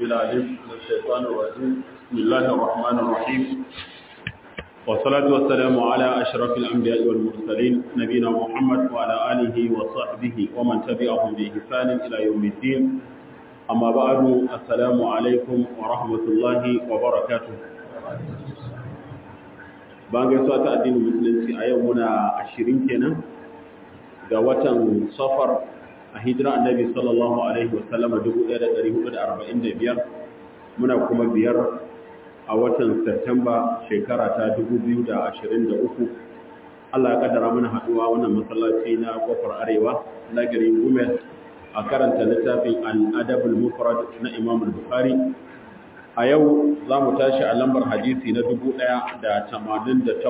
العليم من الشيطان الرجيم بسم الله الرحمن الرحيم والصلاة والسلام على أشرف الأنبياء والمرسلين نبينا محمد وعلى آله وصحبه ومن تبعهم بإحسان إلى يوم الدين أما بعد السلام عليكم ورحمة الله وبركاته bayan gaisuwa ta addinin musulunci a yau muna ashirin kenan ga watan safar a hijira annabi sallallahu alaihi wasallama 1445 muna kuma biyar a watan Satamba shekara ta 2023 Allah ya kaddara mana haduwa wannan masallaci na kofar arewa na garin Gumel a karanta littafin al-adabul mufrad na Imam al-Bukhari a yau za mu tashi a lambar hadisi na 1088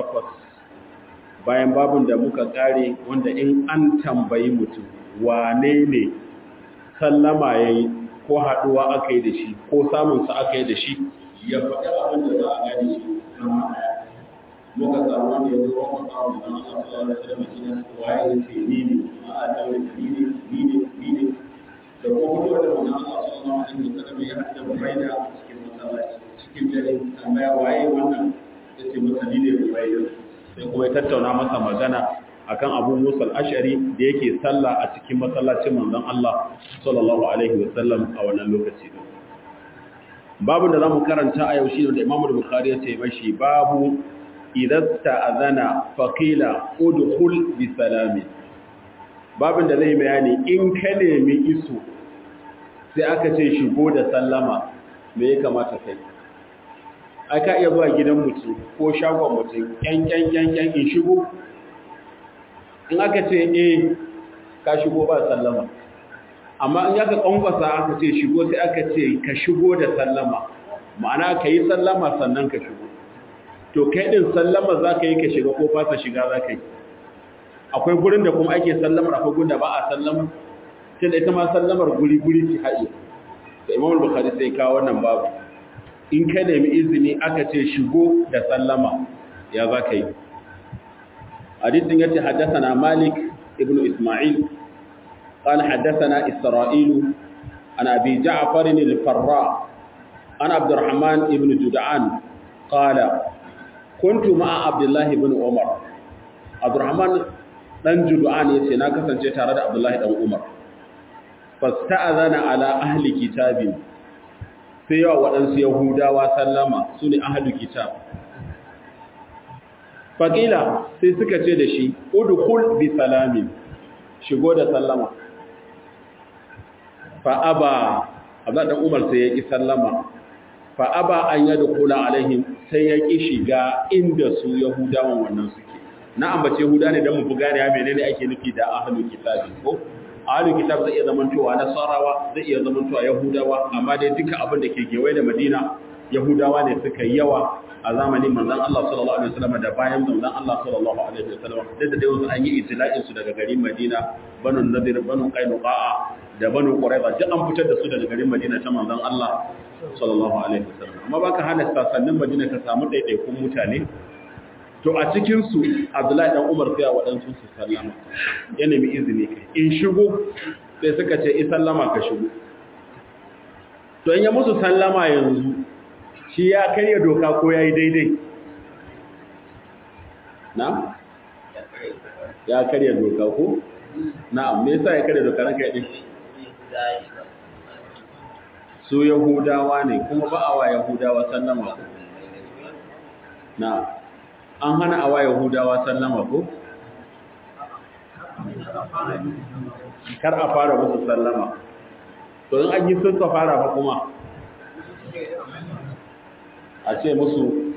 bayan babin da muka kare wanda in an tambayi mutum wane ne sallama ya yi ko haɗuwa aka yi da shi ko samunsa aka yi da shi ya faɗi abin da za a gani shi kama ɗaya muka samu wanda ya zo wani samun da Allah sallallahu alaihi wasallam shi ne waye ya ce ni ne a a ni ne ni ne ni ne da kuma fito da wannan Allah sallallahu alaihi wasallam ya haɗa bayyana cikin masallaci cikin dare tambaya waye wannan ya ce masa ni ne bayyana sai kuma ya tattauna masa magana akan Abu Musa al-Ash'ari da yake sallah a cikin masallacin manzon Allah sallallahu alaihi wasallam a wannan lokaci din babu da zamu karanta a yau shi da Imam Bukhari ya ce mashi babu idan ta'azana faqila udkhul bi salami babin da zai bayani in ka nemi iso sai aka ce shigo da sallama me ya kamata kai aka iya zuwa gidan mutum ko shagon mutum yan yan yan yan in shigo in aka ce e ka shigo ba sallama amma in aka kwankwasa aka ce shigo sai aka ce ka shigo da sallama ma'ana ka yi sallama sannan ka shigo to kai din sallama za ka yi ka shiga ko fasa shiga za ka yi akwai gurin da kuma ake sallamar akwai gurin da ba a sallama sai da ita ma sallamar guri-guri ce haɗe da imam bukhari sai kawo wannan babu in ka nemi izini aka ce shigo da sallama ya za ka yi حديث يتي حدثنا مالك ابن إسماعيل قال حدثنا إسرائيل عن أبي جعفر الفراء عن عبد الرحمن ابن جدعان قال كنت مع عبد الله بن عمر عبد الرحمن بن جدعان يتي ناكسا تارد عبد الله بن عمر فاستأذن على أهل كتاب سيوا وأنس يهودا وسلم سني أهل كتاب faƙila sai suka ce da shi udkhul bi salamin shigo da sallama fa aba abda dan umar sai ya ki sallama fa aba an yadkhula alaihim sai ya ki shiga inda su yahudawan wannan suke na ambace yahuda ne dan mu buga ne menene ake nufi da ahlul kitabi ko ahlul kitab zai iya zamantowa nasarawa zai iya zamantowa yahudawa amma dai duka abin da ke gewaye da madina yahudawa ne suka yi yawa a zamanin manzon Allah sallallahu alaihi wasallam da bayan manzon Allah sallallahu alaihi wasallam da da dai an yi itila'in su daga garin Madina banu Nadir banu Qainuqa da banu Quraiza duk an fitar da su daga garin Madina ta manzon Allah sallallahu alaihi wasallam amma baka hana sasannin Madina ka samu daidaikun mutane to a cikin su Abdullahi dan Umar sai waɗansu su sallama ya nemi izini kai in shigo sai suka ce in sallama ka shigo to in ya musu sallama yanzu shi ya karya doka ko ya yi daidai na? ya karya doka ko? na me yasa ya karya doka ranka yadda su yahudawa ne kuma ba a wa yahudawa sallama ko? na an hana a wa yahudawa sallama ko? kar a fara musu sallama to in an yi sun ka fara ba kuma a ce musu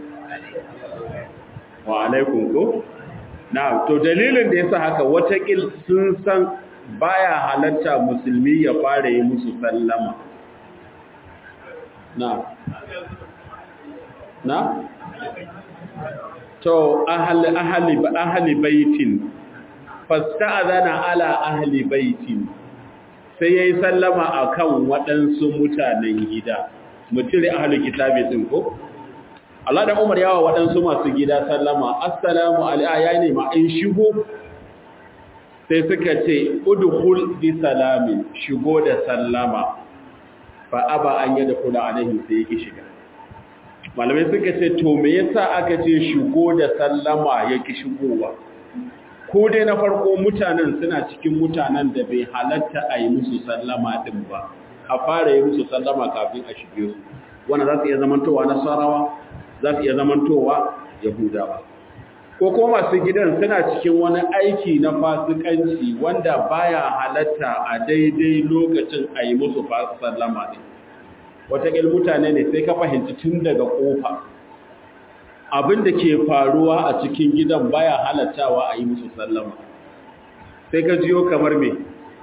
wa alaikun ko? na to dalilin da ya sa haka watakil sun san baya halatta musulmi ya fara yi musu sallama na na to ahali ahali ahali baitin fasta'adana ala ahli baitin sai yayi sallama akan waɗansu mutanen gida mutire ahli kitabi din ko Allah da Umar yawa waɗansu masu gida sallama, Assalamu alaiya ne ma in shigo, sai suka ce, Udhul bi salamin shigo da sallama, fa aba an yada kula alaihim sai yake shiga malamai suka ce to me yasa aka ce shigo da sallama yake shigowa ko dai na farko mutanen suna cikin mutanen da bai halatta a yi musu sallama din ba a fara yi musu sallama kafin a shige su wanda za su iya zamantowa nasarawa za su iya zamantowa yahudawa ko kuma masu gidan suna cikin wani aiki na fasikanci wanda baya halatta a daidai lokacin a yi musu sallama ne wataƙil mutane ne sai ka fahimci tun daga ƙofa abin da ke faruwa a cikin gidan baya halattawa a yi musu sallama sai ka jiyo kamar me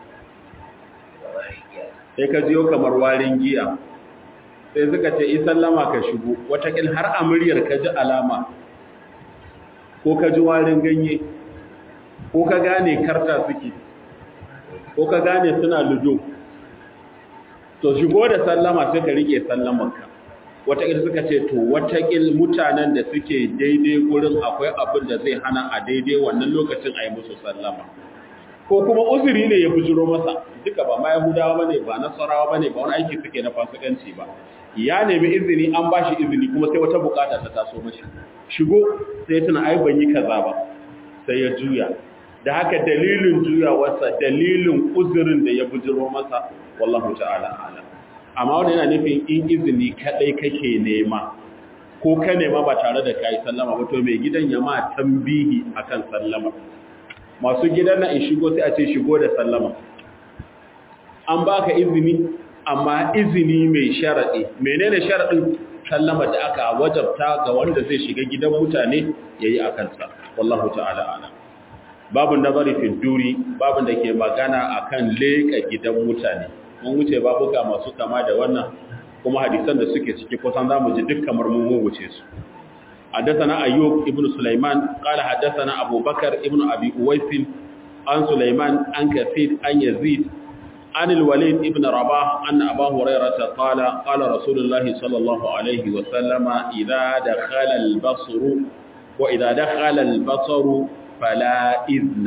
sai ka jiyo kamar warin giya sai suka ce yi sallama ka shigo wataƙil har a muryar ka ji alama ko ka ji warin ganye ko ka gane karta suke ko ka gane suna ludo to shigo da sallama sai ka rike sallamarka wataƙil suka ce to wataƙil mutanen da suke daidai gurin akwai abin da zai hana a daidai wannan lokacin a yi musu sallama ko kuma uzuri ne ya bujiro masa duka ba ma yahudawa bane ba nasarawa bane ba wani aiki suke na fasikanci ba ya nemi izini an ba shi izini kuma sai wata bukata ta taso mashi shigo sai ya tuna ai ban yi kaza ba sai ya juya da haka dalilin juyawarsa dalilin uzurin da ya bujiro masa wallahu ta'ala alam amma wannan yana nufin in izini kadai kake nema ko ka nema ba tare da kai sallama ba to mai gidan ya ma tambihi akan sallama masu gidan na in shigo sai a ce shigo da sallama an baka izini amma izini mai sharadi menene sharadin sallama da aka wajabta ga wanda zai shiga gidan mutane yayi akan sa wallahu ta'ala alam babu nazari fi duri babu da ke magana akan leka gidan mutane mun wuce babuka masu kama da wannan kuma hadisan da suke ciki kusan zamu ji duk kamar mun wuce su حدثنا أيوب ابن سليمان قال حدثنا أبو بكر ابن أبي أويس عن سليمان عن كثير عن يزيد عن الوليد ابن رباح أن أبا هريرة قال قال رسول الله صلى الله عليه وسلم إذا دخل البصر وإذا دخل البصر فلا إذن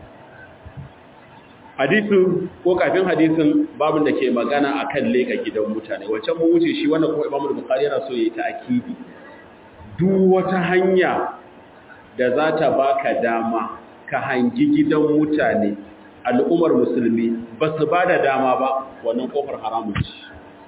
hadisin ko kafin hadisin babin da ke magana akan leka gidan mutane wancan mun wuce shi wannan kuma Imam Bukhari yana so yayi ta akidi duk wata hanya da za ta baka dama ka hangi gidan mutane al'ummar musulmi ba su ba da dama ba wannan kofar haramun ci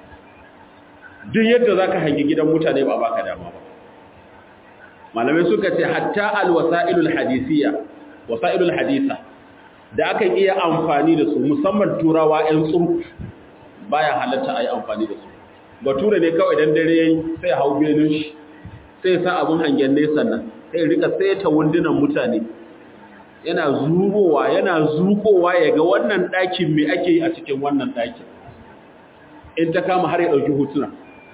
duk yadda za ka hangi gidan mutane ba baka dama ba malamai suka ce hatta alwasa'ilul hadisiya wasa'ilul hadisa da aka iya amfani da su musamman turawa 'yan tsurku baya halatta a yi amfani da su bature ne kawai dan dare yayi sai hau benin shi sai sa abin hangen nesa nan sai rika saita wundunan mutane yana zubowa yana zukowa ya ga wannan ɗakin mai ake yi a cikin wannan ɗakin in ta kama har ya ɗauki hotuna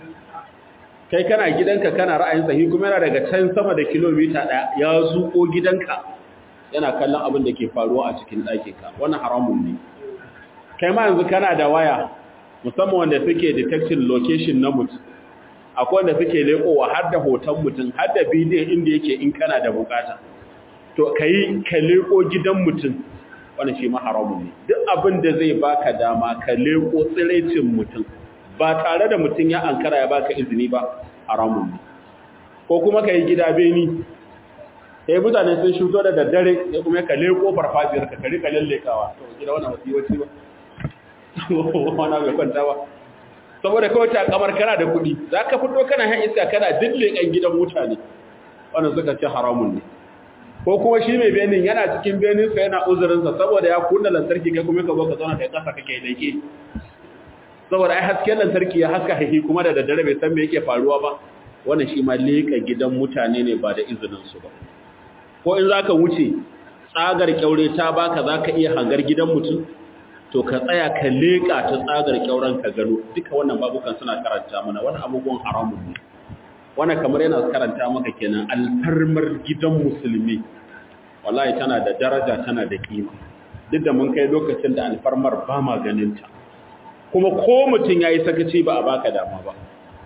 kai kana gidanka kana ra'ayin sahi kuma yana daga can sama da kilomita ɗaya ya zuko gidanka yana kallon abin da ke faruwa a cikin ɗakinka wannan haramun ne kai ma yanzu kana da waya musamman wanda suke detection location na mutum akwai wanda suke lekowa har da hoton mutum har da bidiyon inda yake in kana da bukata to kai ka leko gidan mutum wani shi ma haramun ne duk abin da zai baka dama ka leko tsiraicin mutum ba tare da mutum ya ankara ya baka izini ba haramun ne ko kuma ka yi gida beni sai mutane sun shuto da daddare sai kuma ka leko farfajiyar ka rika lallekawa to gida wannan wasiwaci ba wannan bai kwanta ba saboda kawai ta kamar kana da kuɗi za ka fito kana han iska kana dille kan gidan mutane wannan suka ce haramun ne ko kuma shi mai benin yana cikin benin sa yana uzurinsa saboda ya kunna lantarki kai kuma ka zo ka zauna kai kasa kake leke saboda ai hasken lantarki ya haska haihi kuma da daddare bai san me yake faruwa ba wannan shi ma leka gidan mutane ne ba da izinin su ba ko in zaka wuce tsagar kyaure ta baka zaka iya hangar gidan mutum to ka tsaya ka leƙa ta tsagar kyauran ka gano duka wannan babukan suna karanta mana wani abubuwan haramun ne wannan kamar yana karanta maka kenan alfarmar gidan musulmi wallahi tana da daraja tana da kima duk da mun kai lokacin da alfarmar ba ma ganin ta kuma ko mutum yayi sakaci ba a baka dama ba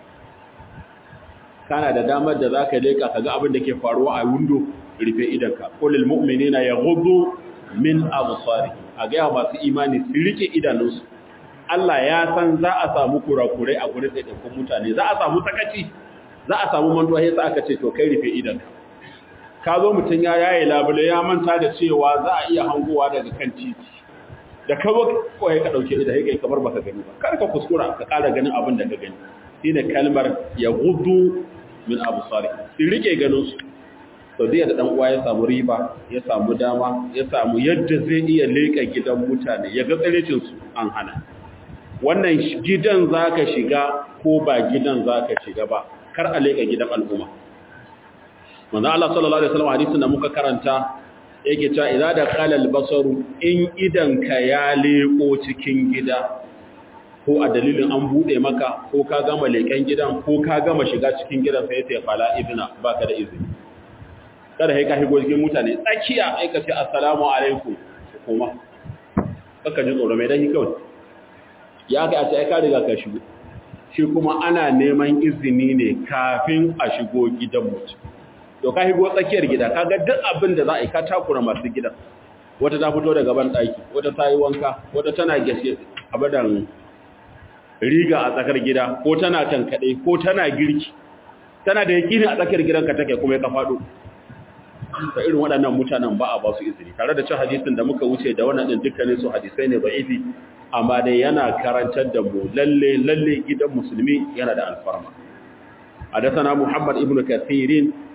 kana da damar da zaka leƙa ka ga abin da ke faruwa a window rufe idanka qul lil mu'minina yaghuddu min absarihim a gaya masu imani su rike idanunsu Allah ya san za a samu kurakurai a gurin ɗaiɗaikun mutane za a samu sakaci za a samu mantuwa yasa aka ce to kai rufe idan ka zo mutum ya yaye labule ya manta da cewa za a iya hangowa daga kan titi da ka zo kawai ka ɗauke idan kai kamar baka gani ba kar ka kuskura ka ƙara ganin abin da ka gani shine kalmar ya gudu min abu sari su rike ganin su to da dan uwa ya samu riba ya samu dama ya samu yadda zai iya leka gidan mutane ya ga tsarecin su an hana wannan gidan zaka shiga ko ba gidan zaka shiga ba kar a leka gidan al'umma manzo Allah sallallahu alaihi wasallam hadisin da muka karanta yake cewa idza da qala al-basaru in idan ka ya leko cikin gida ko a dalilin an bude maka ko ka gama leken gidan ko ka gama shiga cikin gidan sai ya fala ibna baka da izini kada sai ka shigo cikin mutane tsakiya ai ka ce assalamu alaikum kuma kaka ji tsoro mai dai kawai ya ga a ce ai ka riga ka shigo shi kuma ana neman izini ne kafin a shigo gidan mutum to ka shigo tsakiyar gida kaga duk abin da za a yi ka takura masu gidan wata ta fito daga ban daki wata ta yi wanka wata tana gashe abadan riga a tsakar gida ko tana tankaɗe ko tana girki tana da yakini a tsakiyar gidanka take kuma ya ka faɗo ta irin waɗannan mutanen ba a ba su izini tare da cin hadisin da muka wuce da wannan ɗin dukkanin su hadisai ne ba izi amma dai yana karantar da mu lalle lalle gidan musulmi yana da alfarma حدثنا محمد ابن كثير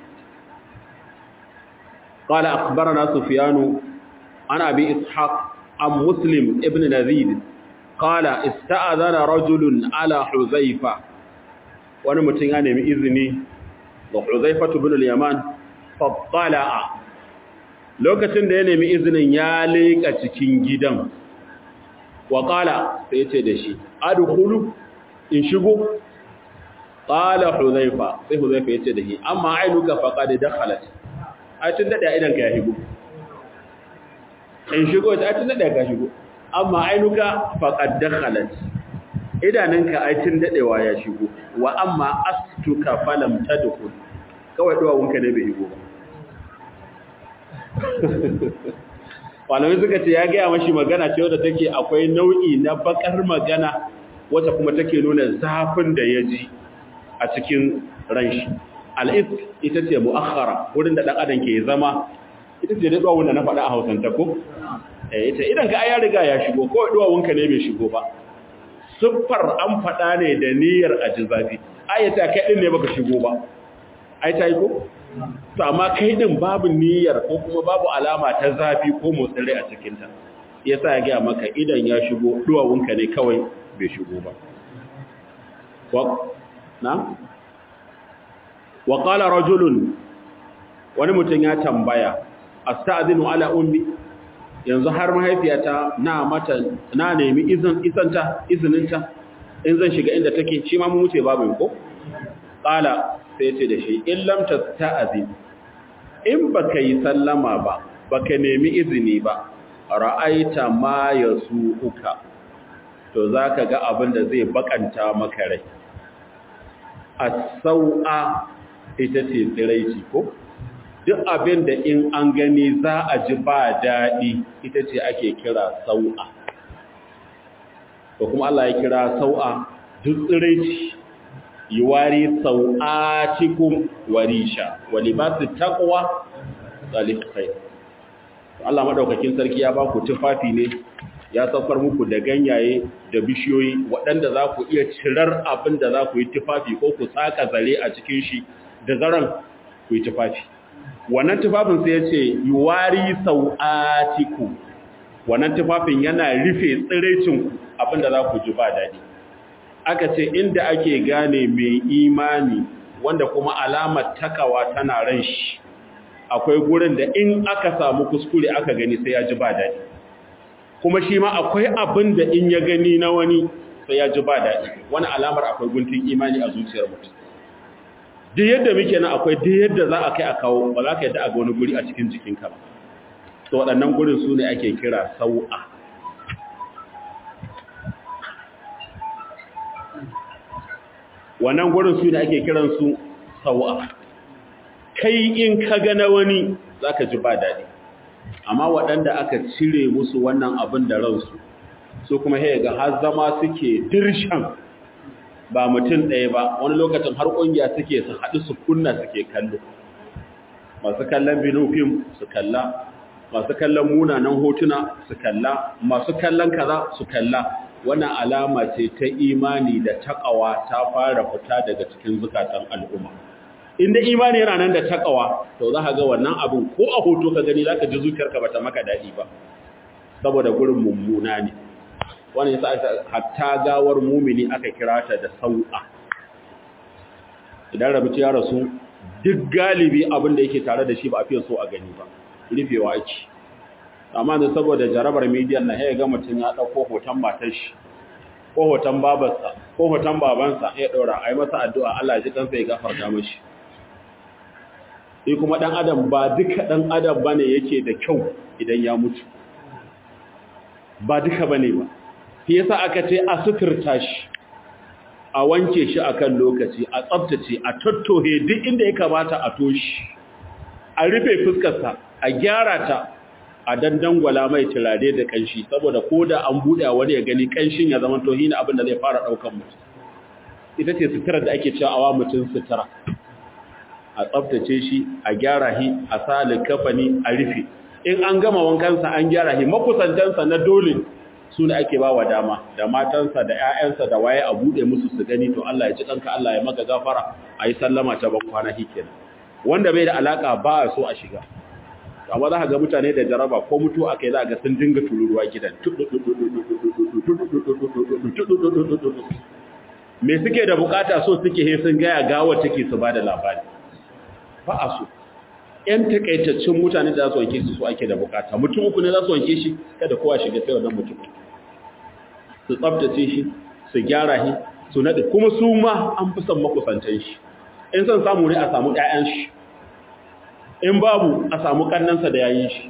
قال أخبرنا سفيان عن أبي إسحاق عن مسلم ابن نزيد قال استأذن رجل على حذيفة wani mutum ya nemi izini ga Huzaifatu bin al-Yaman fattala'a lokacin da ya nemi izinin ya leka cikin gidan wa qala sai ya ce da shi adkhulu in shigo qala Huzaifa sai Huzaifa ya ce da shi amma ainuka faqad dakhalat ai tun dade idan ka ya shigo in shigo ai tun dade ka shigo amma ainuka faqad dakhalat idanunka ai tun dadewa ya shigo wa amma astuka falam tadkhul kawai duwawunka ne bai shigo ba malamai suka ce ya gaya mashi magana ce wadda take akwai nau'i na bakar magana wata kuma take nuna zafin da ya ji a cikin ranshi al'is ita ce mu'akhara wurin da ɗan adam ke zama ita ce daɗuwa wanda na faɗa a hausanta ko ita idan ka ya riga ya shigo kawai duwawunka ne bai shigo ba siffar an faɗa ne da niyyar a ji zafi ayyata kai ɗin ne baka shigo ba ai ta yi ko? to amma kai ɗin babu niyyar ko kuma babu alama ta zafi ko motsin rai a cikinta ya sa ya gaya maka idan ya shigo duwawunka ne kawai bai shigo ba na? wa ƙala rajulun wani mutum ya tambaya a sta'adinu ala ummi yanzu har mahaifiyata na mata na nemi izin isanta izininta in zan shiga inda take shi ma mu wuce babu ko qala sai ce da shi in lam tasta'zin in baka yi sallama ba baka nemi izini ba ra'aita ma yasuuka to zaka ga abin da zai bakanta maka rai as-sau'a ita ce tsiraici ko duk abin da in an gani za a ji ba daɗi ita ce ake kira sau'a ko kuma Allah ya kira sau'a duk tsiraici yi wari sau'a cikin warisha wali ba su takwa tsalifai Allah maɗaukakin sarki ya ba ku tufafi ne ya saukar muku da ganyaye da bishiyoyi waɗanda za ku iya cirar abin da za ku yi tufafi ko ku tsaka zare a cikin shi da zaren ku yi tufafi wannan tufafin sai ya ce yuwari sau'atiku wannan tufafin yana rufe tsiraicinku abinda za ku ji ba daɗi aka ce inda ake gane mai imani wanda kuma alamar takawa tana ran shi akwai gurin da in aka samu kuskure aka gani sai ya ji ba daɗi kuma shi ma akwai abin da in ya gani na wani sai ya ji ba daɗi wani alamar akwai guntun imani a zuciyar mutum duk yadda muke nan akwai duk yadda za a kai a kawo ba za ka yadda a ga wani guri a cikin jikinka ba to waɗannan gurin su ne ake kira sau'a wannan gurin su ne ake kiransu sau'a kai in ka gana wani za ka ji ba daɗi amma waɗanda aka cire musu wannan abin da ransu su kuma sai ga har zama suke dirshan ba mutum ɗaya ba wani lokacin har ƙungiya suke su haɗu su kunna suke kallo masu kallon binofim su kalla masu kallon munanan hotuna su kalla masu kallon kaza su kalla wannan alama ce ta imani da takawa ta fara fita daga cikin zukatan al'umma inda imani yana nan da takawa to za ka ga wannan abin ko a hoto ka gani za ka ji zuciyarka bata maka daɗi ba saboda gurin mummuna ne wani yasa hatta gawar mumini aka kira ta da sau'a idan rabu ya rasu duk galibi abin da yake tare da shi ba a fiye so a gani ba rufewa ake amma da saboda jarabar midiyan na ya ga mutum ya ɗauko hoton matar shi ko hoton babarsa ko hoton babansa ya ɗora a yi masa addu'a Allah ji kansa ya gafarta mashi sai kuma ɗan adam ba duka ɗan adam ba ne yake da kyau idan ya mutu ba duka ba ne ba shi yasa aka ce a suturta shi a wanke shi akan lokaci a tsabtace a tattohe duk inda ya kamata a toshi a rufe fuskarsa a gyara ta a dandangwala mai turare da kanshi saboda ko da an buɗe wani ya gani kanshin ya zama tohi na abin da zai fara ɗaukan mutum ita ce sutura da ake cewa awa mutum sutura a tsabtace shi a gyara shi a sa likafani a rufe in an gama wankansa an gyara shi makusantansa na dole su ne ake ba wa dama da matansa da 'ya'yansa da waye a buɗe musu su gani to Allah ya ci ɗanka Allah ya maka gafara a yi sallama ta ban kwana shi kenan wanda bai da alaka ba a so a shiga amma za ka ga mutane da jaraba ko mutu a kai za ga sun dinga tururuwa gidan me suke da bukata so suke he sun gaya gawa take su ba da labari ba a so ‘yan takaitaccen mutane da za su wanke su su ake da bukata mutum uku ne za su wanke shi kada kowa shiga sai wannan mutum su tsabtace shi su gyara shi su naɗe kuma su ma an fi son makusantan shi in son samu ne a samu ‘ya'yan shi in babu a samu kannansa da yayin shi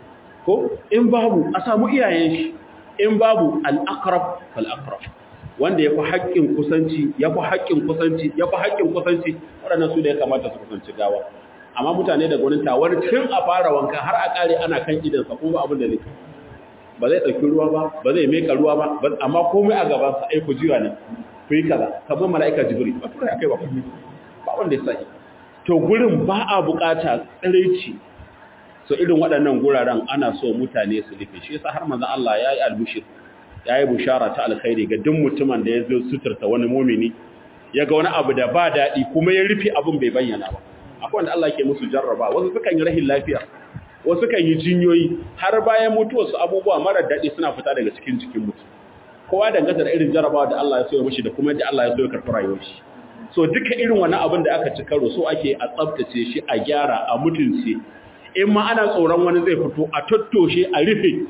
ko in babu a samu iyayen shi in babu al'akrab fal'akrab wanda ya fi haƙƙin kusanci ya fi haƙƙin kusanci ya fi haƙƙin kusanci waɗannan su da ya kamata su kusanci gawa amma mutane da gwanin tawar tun a fara wanka har a ƙare ana kan idansa kuma abin da ne ba zai ɗauki ruwa ba ba zai meka ruwa ba amma komai a gabansa ai ku jiwa ne ku yi kaza kamar mala'ika jibril ba tura kai ba ba wanda ya sani to gurin ba a bukata tsiraici so irin waɗannan guraren ana so mutane su rufe shi yasa har manzon Allah yayi albushir yayi bushara ta alkhairi ga duk mutumin da ya zo suturta wani mumini ya ga wani abu da ba daɗi kuma ya rufe abin bai bayyana ba akwai wanda Allah ke musu jarraba wasu sukan yi rahin lafiya wasu kan yi jinyoyi har bayan mutuwar su abubuwa mara daɗi suna fita daga cikin jikin mutum kowa danganta da irin jarrabawa da Allah ya so ya mishi da kuma yadda Allah ya so ya karɓi rayuwar shi so duka irin wani abin da aka ci karo so ake a tsabtace shi a gyara a mutunce in ma ana tsoron wani zai fito a tattoshe a rufe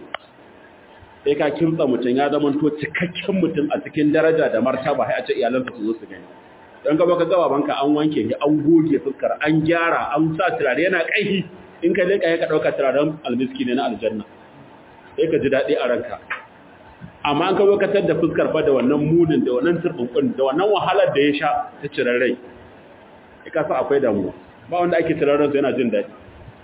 sai ka kimtsa mutum ya zama to cikakken mutum a cikin daraja da martaba sai a ce iyalansa su zo su gani don gaba ka gaba banka an wanke shi an goge fuskar an gyara an sa turare yana kaihi in ka leka ya ka dauka turaren almiski ne na aljanna sai ka ji daɗi a ranka amma an kawo katar da fuskar fa da wannan munin da wannan turbunkun da wannan wahalar da ya sha ta cirar rai ka sa akwai damuwa ba wanda ake cirar ransa yana jin daɗi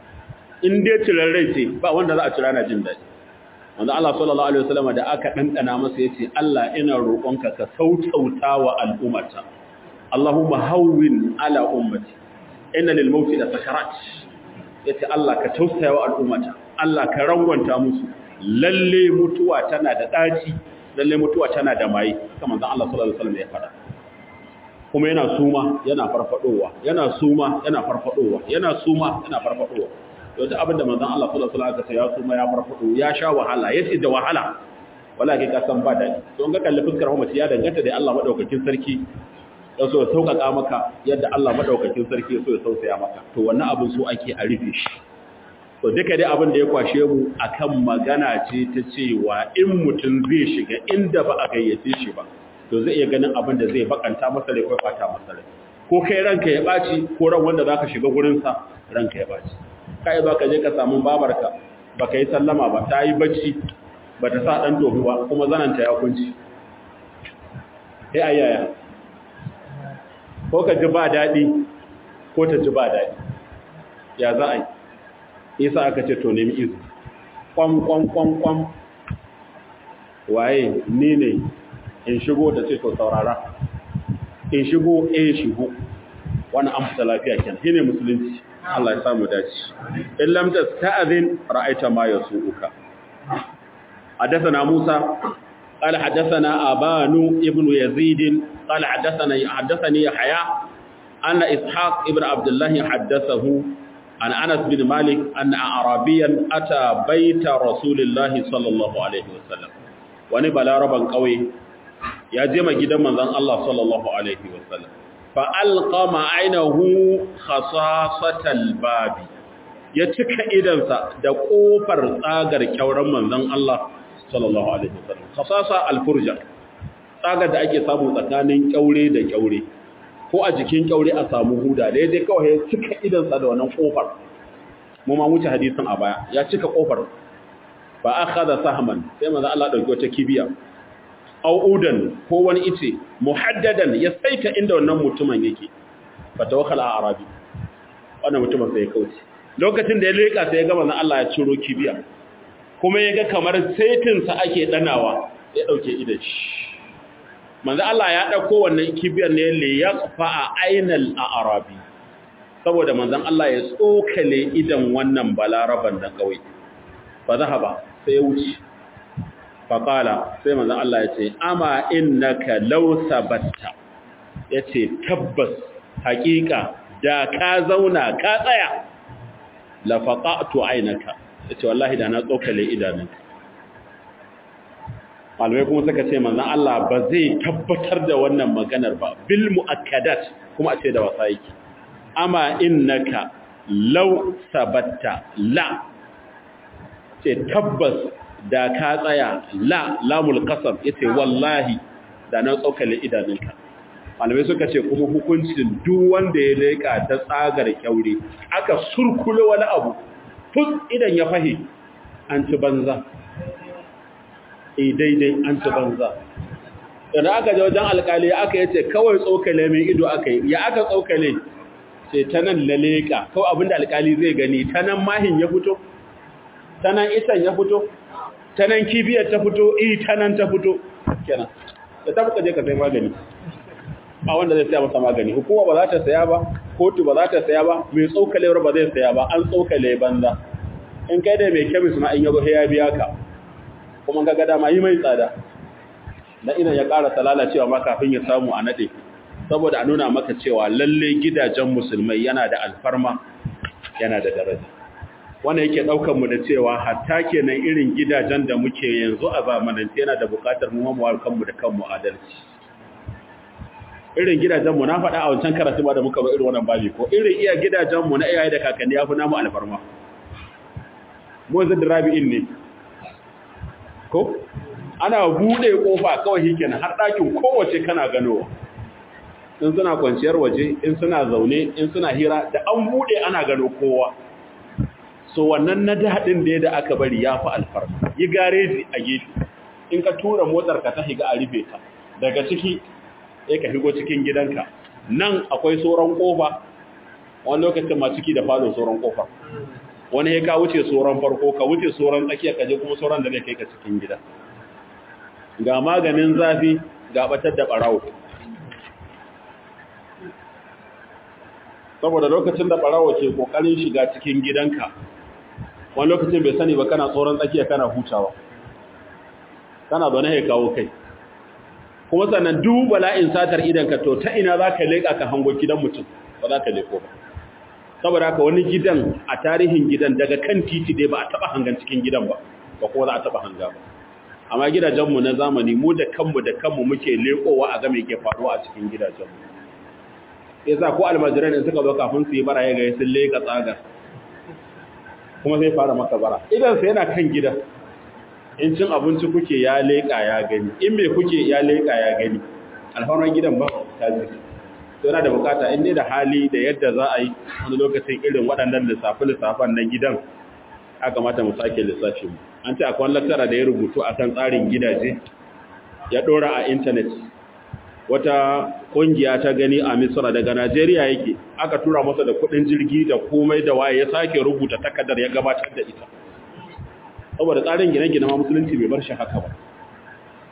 in dai cirar rai ce ba wanda za a cira na jin daɗi wanda Allah sallallahu alaihi wasallam da aka dandana masa yace Allah ina roƙonka ka sautauta wa al'ummata Allahumma hawwin ala ummati inna lil mauti la sakarat yace Allah ka tausaya wa al'ummata Allah ka rangwanta musu lalle mutuwa tana da daci lalle mutuwa tana da mai kamar Allah sallallahu alaihi wasallam ya faɗa kuma yana suma yana farfadowa yana suma yana farfadowa yana suma yana farfadowa to duk abinda manzon Allah sallallahu alaihi wasallam ya suma ya farfado ya sha wahala yace da wahala wala kai ka san ba dadi to in ka kalli fuskar mace ya danganta da Allah madaukakin sarki ya so ya sauƙaƙa maka yadda Allah madaukakin sarki ya so ya sausaya maka to wannan abin so ake a rufe shi to duka dai abin da ya kwashe mu akan magana ce ta cewa in mutum zai shiga inda ba a gayyace shi ba to zai iya ganin abin da zai bakanta masa rai ko fata masa rai ko kai ranka ya baci ko ran wanda zaka shiga gurin sa ranka ya baci kai ba ka je ka samu babarka baka yi sallama ba ta yi bacci bata sa dan tofi ba kuma zananta ya kunci sai ayaya ko ka ji ba dadi ko ta ji ba dadi ya za a yi isa aka ce to nemi izini kwam kwam kwam kwam waye ni ne in shigo da ce to saurara in shigo eh shigo wannan an fita lafiya kenan shine musulunci Allah ya samu dace in lam tasta'zin ra'aita ma yasuuka حدثنا موسى قال حدثنا أبان ابن يزيد قال حدثنا حدثني يحيى أن إسحاق ابن عبد الله حدثه عن أنس بن مالك أن أعرابيا أتى بيت رسول الله صلى الله عليه وسلم ونبلا ربا قوي يا جمع جدا من ذن الله صلى الله عليه وسلم فألقى عينه خصاصة الباب يتك إذنسا da kofar tsagar kyauran manzon Allah sallallahu alaihi wasallam khasasa al-furja tsagar da ake samu tsakanin kyaure da kyaure ko a jikin kyaure a samu huda daidai kawai ya cika idansa da wannan kofar mu ma wuce hadisin a baya ya cika kofar fa akhadha sahman sai manzo Allah dauki wata kibiya aw udan ko wani ice muhaddadan ya saita inda wannan mutumin yake fa tawakkal a arabi wannan mutumin sai ya kauce lokacin da ya leka sai ya ga manzo Allah ya ciro kibiya kuma ya ga kamar saitin sa ake danawa ya dauke idan shi manzo Allah ya dauko wannan kibiyar ne le ya tsufa a ainal arabi saboda manzon Allah ya tsokale idan wannan balaraban da kawai fa zahaba sai ya wuce fa qala sai manzon Allah ya ce ama innaka law sabatta yace tabbas haƙiƙa da ka zauna ka tsaya la faqatu ainaka yace wallahi da na tsokale idanunka malamai kuma suka ce manzan Allah ba zai tabbatar da wannan maganar ba bil mu'akkadat kuma a ce da wasa yake amma innaka law sabatta la ce tabbas da ka tsaya la lamul qasam yace wallahi da na tsokale idanunka malamai suka ce kuma hukuncin duk wanda ya leka ta tsagar kyaure aka surkule wani abu tun idan ya fahi an ci banza e daidai an ci banza idan aka je wajen alkali aka yace kawai tsokale mai ido aka yi ya aka tsokale ce ta nan laleka kawai abinda alkali zai gani ta nan mahin ya fito ta nan isan ya fito ta nan kibiyar ta fito i ta nan ta fito kenan da ta fuka je ka sai magani ba wanda zai saya masa magani hukuma ba za ta saya ba kotu ba za ta saya ba mai tsokalewar ba zai saya ba an tsokale banza in kai da mai kemis ma in yazo ya biya ka kuma ga dama yi mai tsada da idan ya ƙara lalacewa ma kafin ya samu a nade saboda a nuna maka cewa lalle gidajen musulmai yana da alfarma yana da daraja wannan yake daukar mu da cewa hatta kenan irin gidajen da muke yanzu a zamanance yana da buƙatar mu mu kanmu da kanmu adalci irin gidajen mu na faɗa a wancan karatu ba da muka ba irin wannan babi ko irin iya gidajen mu na iyaye da kakanni ya fi namu alfarma mu zai rabi'in ne ko ana bude kofa kawai shikenan har ɗakin kowace kana ganowa in suna kwanciyar waje in suna zaune in suna hira da an bude ana gano kowa so wannan na daɗin da da aka bari ya fi alfarma yi gareji a gefe in ka tura motar ka ta higa a rufe ta daga ciki ya ka higo cikin gidanka nan akwai sauran kofa wani lokacin ma ciki da falo sauran kofa wani ya ka wuce sauran farko ka wuce sauran tsakiya ka je kuma sauran da zai kai ka cikin gida ga maganin zafi ga batar da barawo saboda lokacin da barawo ke kokarin shiga cikin gidanka wani lokacin bai sani ba kana tsoron tsakiya kana hutawa kana zaune ya kawo kai kuma sannan duk bala'in satar idanka to ta ina za ka leƙa ka hango gidan mutum ba za ka leƙo ba saboda haka wani gidan a tarihin gidan daga kan titi dai ba a taɓa hangan cikin gidan ba ba kuma za a taɓa hanga ba amma gidajenmu na zamani mu da kanmu da kanmu muke leƙowa a ga me ke faruwa a cikin gidajenmu ya sa ko almajiran in suka zo kafin su yi bara ya gaya sun leƙa tsagar kuma sai fara maka bara idan sai yana kan gida in cin abinci kuke ya leƙa ya gani in me kuke ya leƙa ya gani alfarman gidan ba ta ji to yana da bukata in dai da hali da yadda za a yi wani lokacin irin waɗannan lissafi-lissafan na gidan aka mata mu sake lissafi mu an ce akwai laktara da ya rubutu akan tsarin gidaje ya ɗora a intanet wata ƙungiya ta gani a misra daga najeriya yake aka tura masa da kuɗin jirgi da komai da waye ya sake rubuta takardar ya gabatar da ita saboda tsarin gine-gine ma musulunci bai bar shi haka ba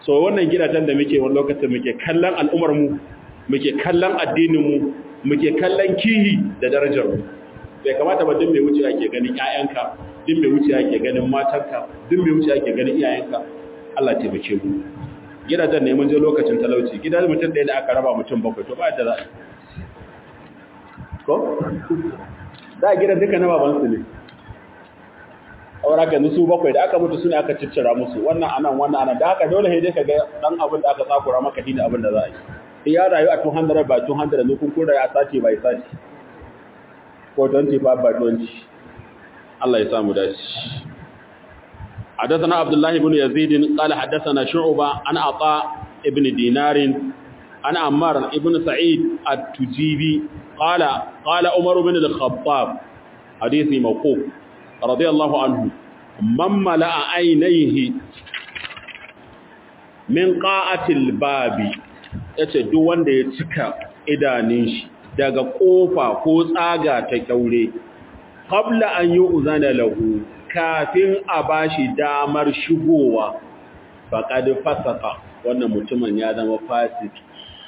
so wannan gidajen da muke wani lokacin muke kallon al'ummar mu muke kallon addinin mu muke kallon kihi da darajar mu bai kamata ba duk mai wuce ake ganin ƴaƴanka duk mai wuce ake ganin matanka duk mai wuce ake ganin iyayenka Allah ya taimake mu gidajen ne mun je lokacin talauci gidan mutum ɗaya da aka raba mutum bakwai to ba da za a ko da gidan duka na babansu ne aura ka su bakwai da aka mutu suna aka ciccira musu wannan anan wannan anan da haka dole sai dai ka ga dan abin da aka tsakura maka shi da abin da za a yi ya rayu a 200 by 200 ne kun kun rayu a sati by sati ko 25 by 20 Allah ya samu dace حدثنا عبد الله بن يزيد قال حدثنا شعبة عن عطاء ابن دينار عن عمار ابن سعيد التجيبي قال قال عمر بن الخطاب حديث موقوف رضي الله عنه من ملأ عينيه min qa'atil babi yace duk wanda ya cika idanun shi daga kofa ko tsaga ta kyaure qabla an yu'zana lahu kafin a bashi damar shigowa faqad fasaka wannan mutumin ya zama fasiki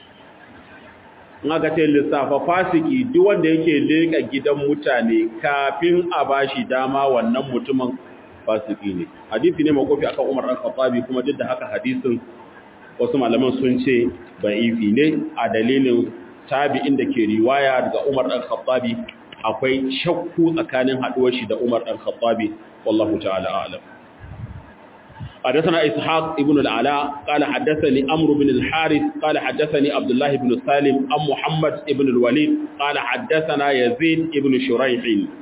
in aka ce lissafa fasiki duk wanda yake leka gidan mutane kafin a bashi dama wannan mutumin fasiki ne hadisi ne makofi akan Umar dan Khattabi kuma duk da haka hadisin wasu malaman sun ce da'ifi ne a dalilin tabi'in da ke riwaya daga Umar dan Khattabi akwai shakku tsakanin haduwar shi da Umar dan Khattabi wallahu ta'ala a'lam حدثنا إسحاق ابن العلاء قال حدثني أمر بن الحارث قال حدثني عبد الله بن سالم أم محمد ابن الوليد قال حدثنا يزيد ابن شريح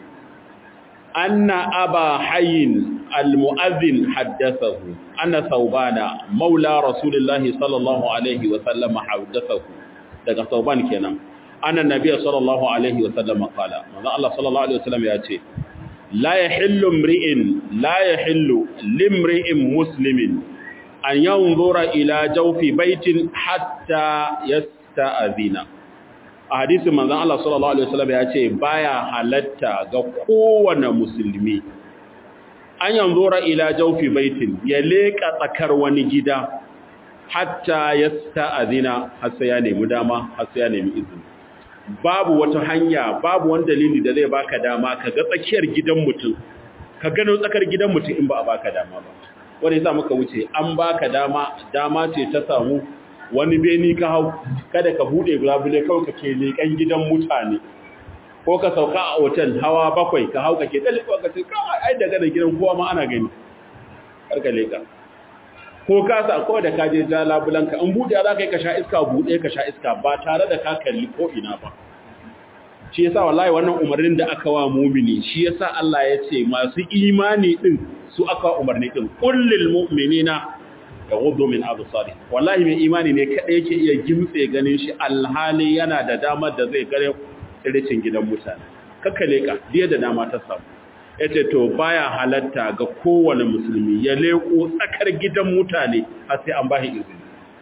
أن أبا حي المؤذن حدثه أن ثوبان مولى رسول الله صلى الله عليه وسلم حدثه daga sauban kenan annan nabiy sallallahu alaihi wasallam qala manzo Allah sallallahu alaihi wasallam ya ce la yahillu imri'in la yahillu limri'in muslimin an yanzura ila jawfi baitin hatta yasta'zina a hadisin manzon Allah sallallahu alaihi wasallam ya ce baya halatta ga kowane musulmi an yanzura ila jawfi baitin ya leka tsakar wani gida hatta yasta'zina har sai ya nemi dama har sai ya nemi izini babu wata hanya babu wani dalili da zai baka dama ka ga tsakiyar gidan mutum ka gano tsakar gidan mutum in ba a baka dama ba wanda yasa muka wuce an baka dama dama ce ta samu wani beni ka hau kada ka bude labule kawai ka ke leƙen gidan mutane ko ka sauka a otal hawa bakwai ka hau ka ke tsalle ka ce kawai ai daga da gidan kowa ma ana gani har ka leƙa ko ka sa ko da ka je ja labulanka in buɗe za ka yi ka sha iska buɗe ka sha iska ba tare da ka kalli ko ina ba shi yasa wallahi wannan umarnin da aka wa mumini shi yasa Allah ya ce masu imani din su aka umarni din kullil mu'minina yaghuddu min absari wallahi mai imani ne kada yake iya gimtse ganin shi alhali yana da damar da zai gare tsiricin gidan mutane kakkale ka diya da dama ta samu yace to baya halatta ga kowane musulmi ya leko tsakar gidan mutane har sai an bashi izini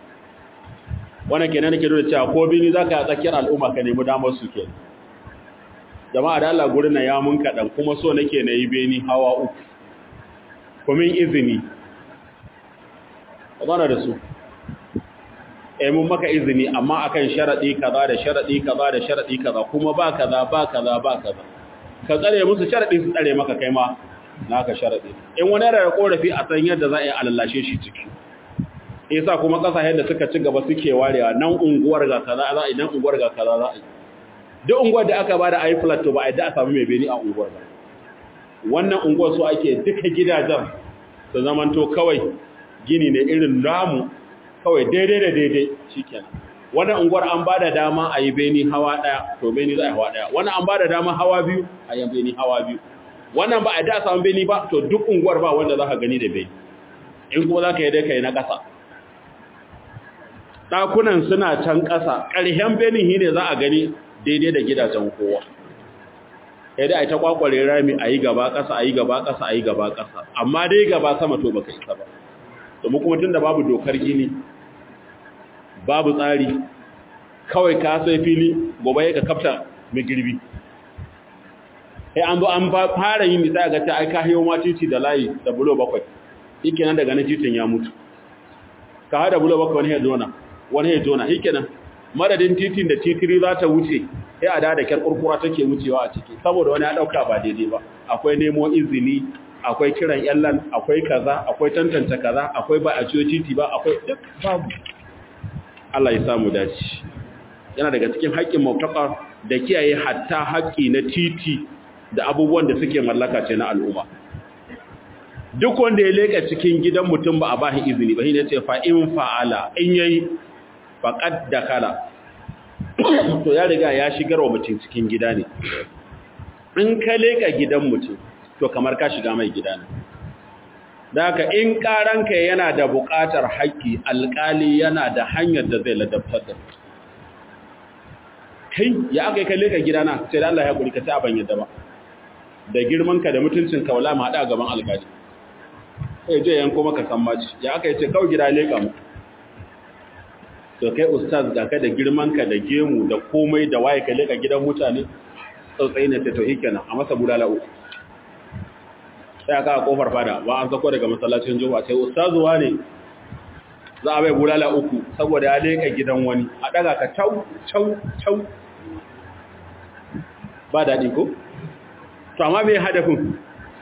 wannan kenan nake nuna cewa ko bini zaka a tsakiyar al'umma ka nemi damar su ke jama'a da Allah gurin ya mun kadan kuma so nake na yi beni hawa uku kuma izini zana da su eh mun maka izini amma akan sharadi kaza da sharadi kaza da sharadi kaza kuma ba kaza ba kaza ba kaza ka tsare musu sharadi su tsare maka kai ma naka sharadi in wani da korafi a san yadda za a yi alallashe shi ciki yasa kuma kasashen da suka ci gaba suke warewa nan unguwar ga kaza za a yi nan unguwar ga kaza za a yi duk unguwar da aka bada ayi flat to ba a yadda a samu mai beni a unguwar ba wannan unguwar so ake duka gidajen su zamanto kawai gini ne irin namu kawai daidai da daidai shikenan wannan unguwar an bada dama a yi beni hawa daya to beni za a yi hawa daya wannan an bada dama hawa biyu a yi beni hawa biyu wannan ba a da samu beni ba to duk unguwar ba wanda za ka gani da beni in kuma za ka yi dai ka yi na ƙasa ɗakunan suna can ƙasa ƙarshen benin shi ne za a gani daidai da gidajen kowa ya dai a ta kwakware rami a yi gaba ƙasa a yi gaba ƙasa a yi gaba ƙasa amma dai gaba sama to baka isa ba domin kuma tun da babu dokar gini babu tsari kawai ka sai fili gobe ya ka kafta mai girbi sai an zo an fara yin misali ga ta aika hiyo ma titi da layi da bulo bakwai yake nan daga na titin ya mutu ka hada bulo baka wani ya jona wani ya jona shikenan madadin titin da titiri za ta wuce sai a da kyar kurkura take wucewa a ciki saboda wani ya dauka ba daidai ba akwai nemo izini akwai kiran yallan akwai kaza akwai tantance kaza akwai ba a ciyo titi ba akwai duk babu Allah ya samu dace yana daga cikin haƙƙin mautaka da kiyaye hatta haƙƙi na titi da abubuwan da suke mallaka ce na al'umma duk wanda ya leka cikin gidan mutum ba a bashi izini ba shi ne ce fa in fa'ala in yayi faqad dakala to ya riga ya shigar wa mutum cikin gida ne in ka leka gidan mutum to kamar ka shiga mai gida ne da haka in karanka yana da buƙatar haƙƙi alƙali yana da hanyar da zai ladabtar da kai ya aka yi kalle ka gidana sai da Allah ya kuri ka ta ban yadda ba da girmanka da mutuncinka wala mu haɗa gaban alƙali sai je yanko maka san maci ya aka yi ce kawai gida leƙa mu to kai ustaz ga ka da girmanka da gemu da komai da waye ka leƙa gidan mutane tsautsayi ne ta to kenan a masa bulala uku sai aka a kofar fada ba an sako daga masallacin juma'a sai ustazuwa ne za a bai bulala uku saboda ya leka gidan wani a daga ka cau cau cau ba daɗi ko? to amma mai hadafin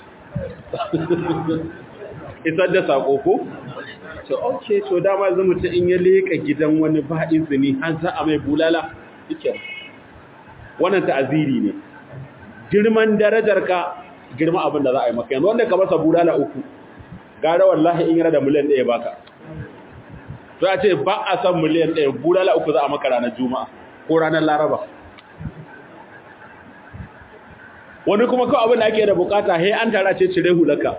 isar da sako ko? to ok to dama zama ta in ya leka gidan wani ba izini har za a mai bulala ike wannan ta'aziri ne girman darajar ka girma abin da za a yi maka yanzu wanda ka masa bulala uku gara wallahi in yana da miliyan ɗaya baka to ya ce ba a san miliyan ɗaya bulala uku za a maka ranar juma'a ko ranar laraba wani kuma kawai abin da ake da bukata he an tara ce cire hulaka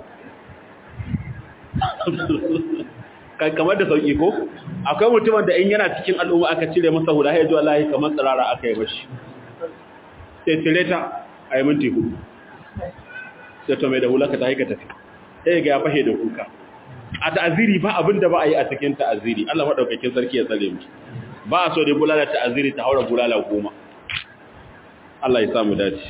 kamar da sauki ko akwai mutumin da in yana cikin al'umma aka cire masa hula ya ji wallahi kamar tsirara aka yi mashi sai cire ta a yi minti hudu sai to mai da hulaka ta haika tafi sai ga ya fahe da kuka a ta'aziri ba abin da ba a yi a cikin ta'aziri Allah maɗaukakin sarki ya tsare mu ba a so da bulala ta'aziri ta haura bulala goma Allah ya samu dace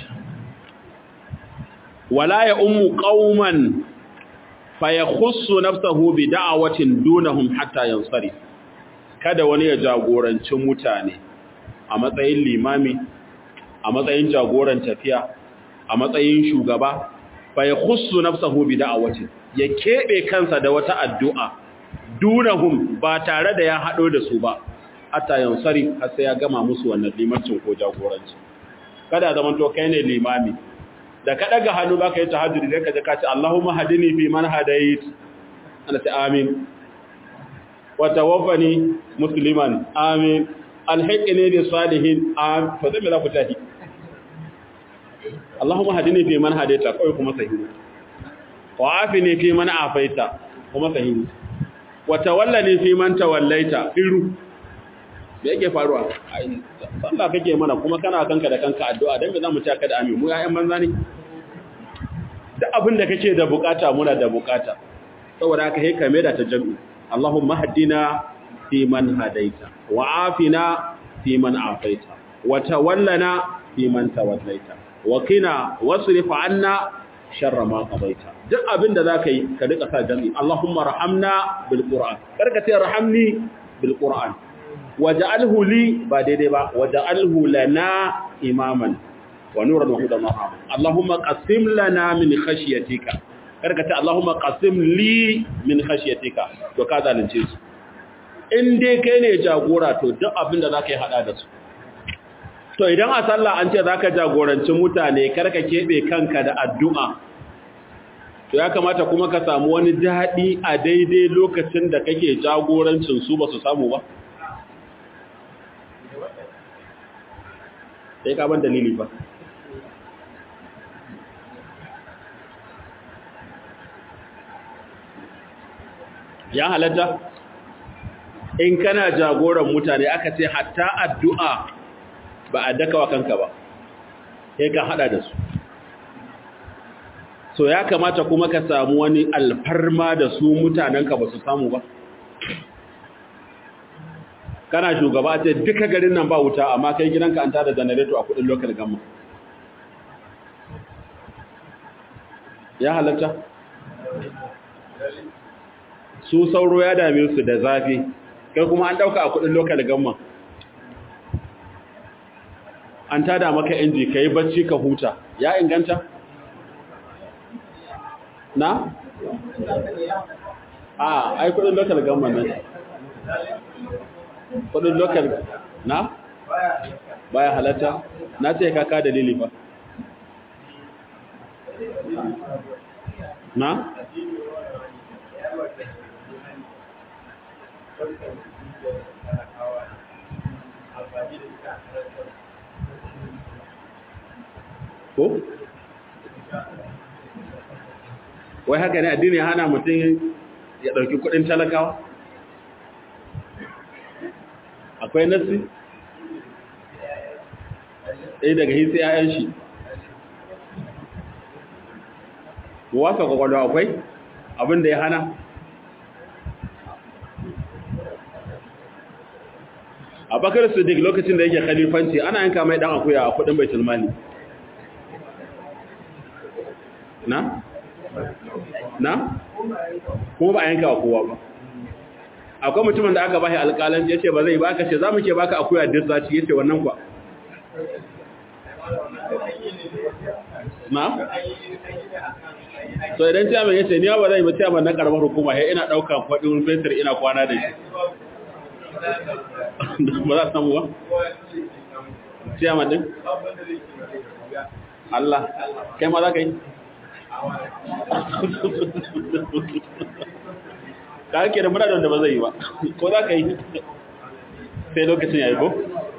wala ya ummu qauman fa yakhussu nafsahu bi da'awatin dunahum hatta yansari kada wani ya jagoranci mutane a matsayin limami a matsayin jagoran tafiya a matsayin shugaba fa yakhussu nafsahu bi da'awatin ya keɓe kansa da wata addu'a dunahum ba tare da ya haɗo da su ba, hatta yansari har sai ya gama musu wannan limancin ko jagoranci. Kada zaman to kai ne limami, da ka ɗaga hannu ba ka yi tahajjudi zai ka ji ka ce, Allahumma hadini fi man hadait, ana ce amin. Wata wafani musulman, amin. Alhaƙi ne da salihin, amin. To zai mai za ku tahi. Allahumma hadini fi man hadaita, kawai kuma sahihu. wa afini fi man afaita kuma sahihi wa tawallani fi man tawallaita iru me yake faruwa ai sallah kake mana kuma kana kanka da kanka addu'a dan me zamu ci ka da amin mu yayan banza ne da abin da kake da bukata muna da bukata saboda haka sai ka da ta jami'i Allahumma hadina fi man hadaita wa afina fi man afaita wa tawallana fi man tawallaita wa qina wasrif anna sharra ma qadaita duk abinda zaka yi ka rika sa jami Allahumma rahamna bil Qur'an karka ce rahamni bil Qur'an waj'alhu li ba daidai ba waj'alhu lana imaman wa nuran wa hudan wa Allahumma qasim lana min khashyatika karka ce Allahumma qasim li min khashyatika to ka zalunce su in dai kai ne jagora to duk abinda zaka yi hada da su to idan a sallah an ce zaka jagoranci mutane karka kebe kanka da addu'a to ya kamata kuma ka samu wani daɗi a daidai lokacin da kake jagorancin su ba su samu ba sai ka ban dalili ba ya halatta in kana jagoran mutane aka ce hatta addu'a ba a daka wa kanka ba sai ka hada da su so ya kamata kuma ka samu wani alfarma da su mutanenka ba su samu ba kana shugaba ce duka garin nan ba wuta amma kai gidanka an tada janareto a kudin lokal gamma ya halatta su sauro ya dame su da zafi kai kuma an dauka a kudin local gamma an tada maka inji kai bacci ka huta ya inganta na a ai kudin local gamma nan kudin local na baya halatta na ce kaka dalili ba na ko wai haka ne addini ya hana mutum ya ɗauki kuɗin talakawa akwai nasi ɗaya daga hisi ‘ya'yan shi wasa kwakwalwa akwai abinda ya hana a bakar siddiq lokacin da yake khalifanci ana yanka mai ɗan akuya a kudin bai tilmani na? na? kuma ba a yanka wa kowa ba akwai mutumin da aka bashi alƙalanci ya ce ba zai baka ce za mu ke baka akuya duk zaci ya ce wannan kwa na? so idan ciyaman ya ce ni ba zai ba ciyaman na karamar hukuma ya ina ɗauka faɗin fetur ina kwana da shi ba za samu ba? ciyaman din? Allah kai ma za ka yi? ka ake da muna da ba zai yi ba ko za ka yi sai lokacin ya yi ko?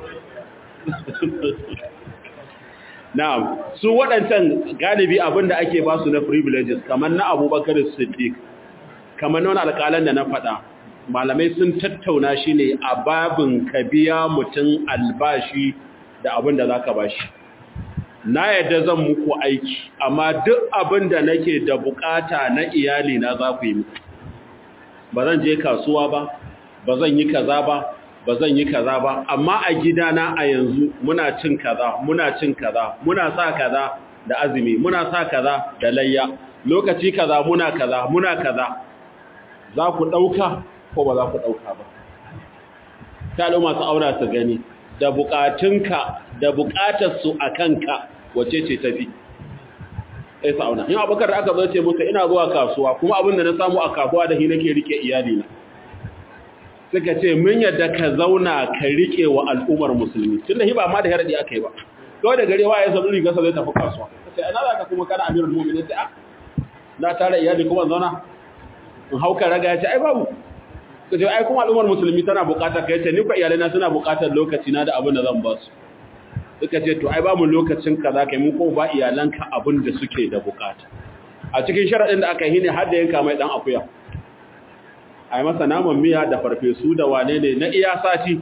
na'am su waɗancan galibi abinda ake ba su na privileges kamar na abubakar siddiq kamar na wani alƙalan da na faɗa malamai sun tattauna shi ne a babin ka biya mutum albashi da abin da za ka ba shi na yadda zan muku aiki amma duk abin da nake da bukata na iyali na za ku yi muku ba zan je kasuwa ba ba zan yi kaza ba ba zan yi kaza ba amma a gidana a yanzu muna cin kaza muna cin kaza muna sa kaza da azumi muna sa kaza da layya lokaci kaza muna kaza muna kaza za ku ɗauka ko ba za ku ɗauka ba ta masu auna su gani da bukatunka da bukatarsu a kanka wace ce tafi sai su auna yin abokar da aka zo ce musu ina zuwa kasuwa kuma abin da na samu a kasuwa da shi nake rike iyalina suka ce mun yadda ka zauna ka rike wa al'ummar musulmi tun da hiba ma da haradi aka yi ba kawai da gare waye sabu riga zai tafi kasuwa sai ana za ka kuma kana amirul mu'minin sai a na tare iyali kuma zauna in hauka raga ya ce ai babu ka ce ai kuma al'ummar musulmi tana bukatar kai ce ni ko iyalai na suna bukatar lokaci na da abin da zan ba su suka ce to ai ba mu lokacin kaza kai mun ko ba iyalanka abin da suke da bukata a cikin sharadin da aka yi ne har da yanka mai dan akuya a yi masa naman miya da farfesu da wane ne na iya sati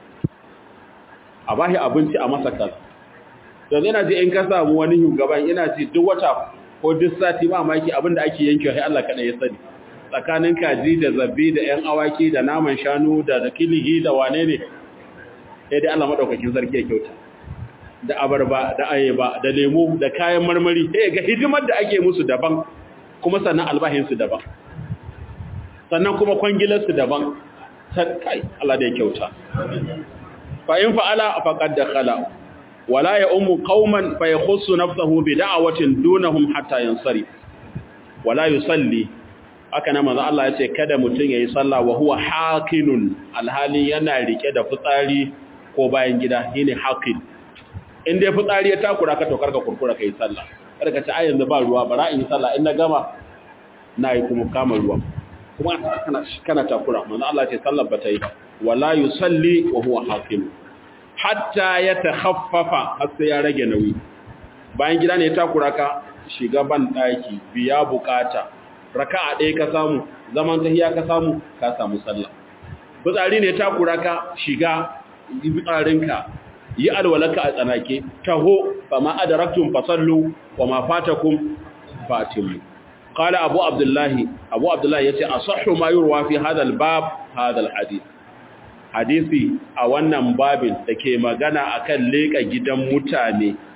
a bashi abinci a masa kaza don ina ji in ka samu wani shugaban ina ji duk wata ko duk sati ba maki abin da ake yankewa sai Allah kaɗai ya sani tsakanin kaji da zabbi da ‘yan awaki da naman shanu da da kilihi da wane ne sai dai Allah maɗaukakin sarki ya kyauta da abarba da ayaba da lemu da kayan marmari sai ga hidimar da ake musu daban kuma sannan albahinsu daban sannan kuma kwangilarsu daban kai Allah da ya kyauta fa in fa'ala faqad dakhala wala ya ummu qauman fa yakhussu nafsahu bi da'watin dunahum hatta yansari wala yusalli haka na manzo Allah ya ce kada mutun yayi sallah wa huwa haqinun alhali yana rike da fitsari ko bayan gida shine haqin in dai fitsari ya takura ka to karka kurkura kai sallah kada ka ci a yanzu ba ruwa bara in yi sallah in na gama na yi kuma kama ruwa kuma kana kana takura manzo Allah ya ce sallar bata yi wala yusalli wa huwa haqin hatta yatakhaffafa har sai ya rage nauyi bayan gida ne ya takura ka shiga ban daki biya bukata raka'a ɗaya ka samu zaman tahiya ka samu ka samu sallah fitsari ne takura ka shiga fitsarinka yi alwalaka a tsanake taho fama adaraktum fasallu wa ma fatakum fatimu qala abu abdullahi abu abdullahi yace asahhu ma yurwa fi hadha albab hadha alhadith hadisi a wannan babin dake magana akan leka gidan mutane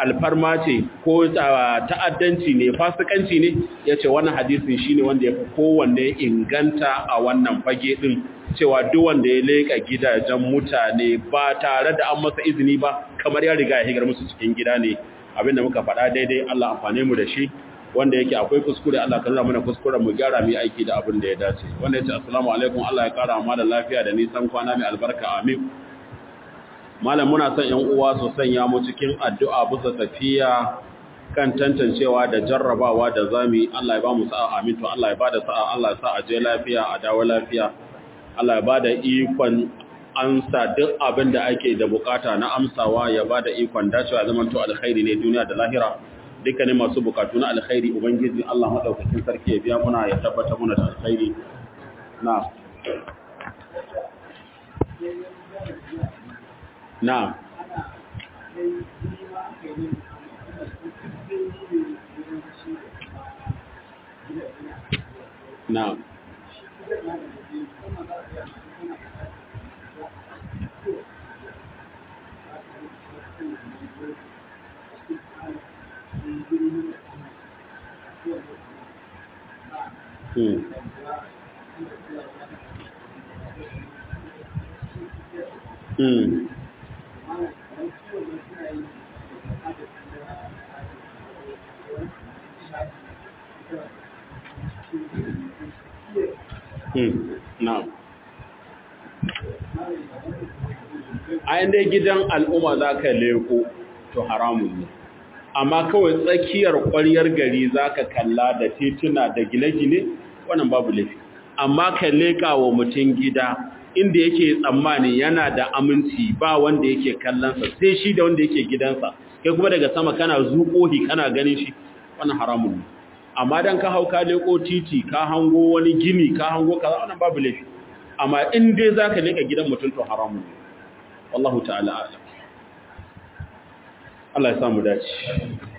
alfarma ce ko ta'addanci ne fasikanci ne ya ce wannan hadisin shi ne wanda ya fi kowanne inganta a wannan fage ɗin cewa duk wanda ya leƙa gidajen mutane ba tare da an masa izini ba kamar ya riga ya higar musu cikin gida ne abinda muka faɗa daidai Allah amfane mu da shi wanda yake akwai kuskure Allah ka nuna mana kuskuren mu gyara mu aiki da abin da ya dace wanda yace assalamu alaikum Allah ya kara mu da lafiya da nisan kwana mai albarka amin malam muna son ƴan uwa su sanya mu cikin addu'a bisa tafiya kan tantancewa da jarrabawa da zami Allah ya ba mu sa'a amin to Allah ya bada sa'a Allah ya sa a je lafiya a dawo lafiya Allah ya bada ikon amsa duk abin da ake da bukata na amsawa ya bada ikon dacewa zaman to alkhairi ne duniya da lahira dukkanin masu bukatu na alkhairi ubangiji Allah madaukakin sarki ya biya muna ya tabbata muna da alkhairi na na na Hmm. Hmm. Hmm. Na'am. A dai gidan al'umma za ka leko, to haramun ne. amma kawai tsakiyar ƙwaryar gari za ka kalla da tituna da gine-gine wannan babu laifi amma ka leƙa wa mutum gida inda yake tsammani yana da aminci ba wanda yake kallonsa sai shi da wanda yake gidansa kai kuma daga sama kana zuƙohi kana ganin shi wannan haramun ne amma dan ka hau ka leƙo titi ka hango wani gini ka hango kaza wannan babu laifi amma in dai za ka leƙa gidan mutum to haramun ne wallahu ta'ala a'lam Allah ya samu dace